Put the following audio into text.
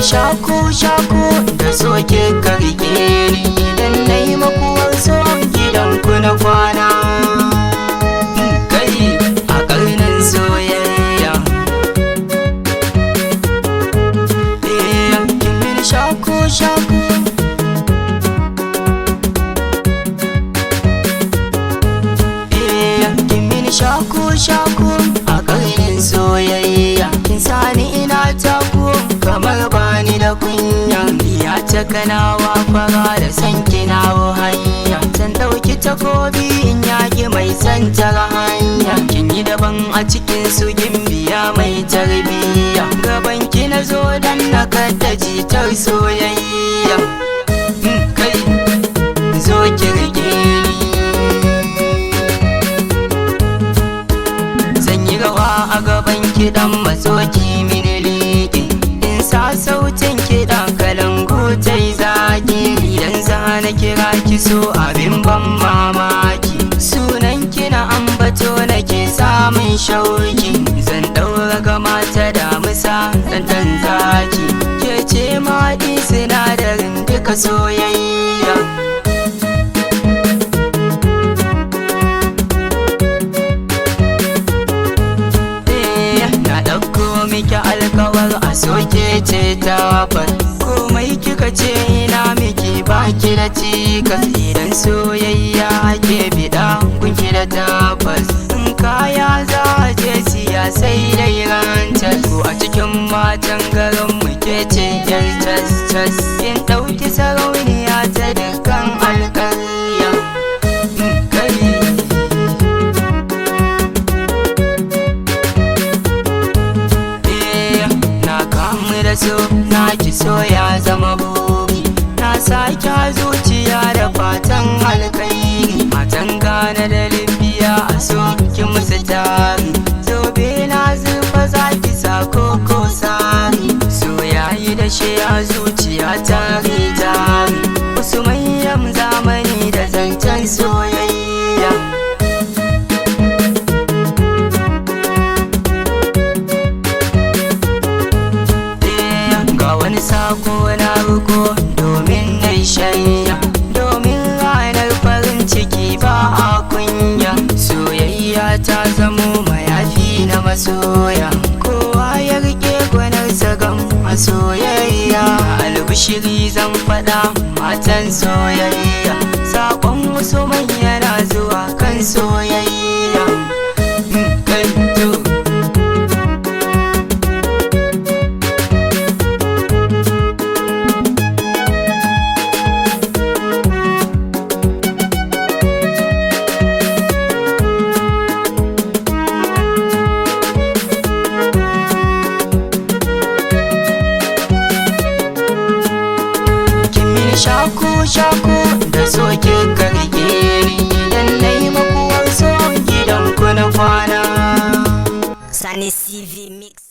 shaku shaku da soke karke ni idan na yi makuwar so gidan ku na kwana kai a karnin soyayya eh kimin shaku shaku eh kimin shaku shaku a karnin soyayya kin sani ina taku kamar bani da kunya ya ta kanawa fara da san kinawo hanya san dauki takobi in yaki mai santar hanya kin yi daban a cikin su gimbiya mai tarbiya gaban ki na zo dan na kada jitar soyayya Mm, kai zo ki rike ni zan yi rawa a gaban kiɗan matsoki mini liƙi in sa sautin kiɗan kalangu ta yi zaki idan za na kira ki so abin ban mamaki sunan kina ambato nake samun shauki zan ɗaura ga mata damusa ɗan ɗan zaki ke ce maɗi sinadarin duka soyayya na ɗauko miki alkawar a soke ce tabbas komai kika ce ina miki baki da cikas idan soyayya ake biɗa kunki da tabbas in kaya za a je siya sai dai rantas ko a cikin matan garin muke ce yar tas tas kin ɗauki sarauniya ta dukkan alƙarya Mm, kai Eh, na kamu da so na ki so ya zama buki na sake a zuciya da fatan alkairi matan gane da libya a so ki musu tari zobe na zurfa za ki sa koko sari so yayi da shi a zuciya tari tari usman zamani da zancen soyayya ga wani sako na ruko domin na shayya domin ranar farin ciki ba a kunya soyayya ta zamo mayafi na masoya kowa ya rike gwanarsa gam a soyayya albishiri zan faɗa matan soyayya sakon wasu yana zuwa kan soyayya Mm, kai to Kimin shaku shaku da soke karke ni idan na yi makuwar so gidan ku na kwana. Sunny CV Mix.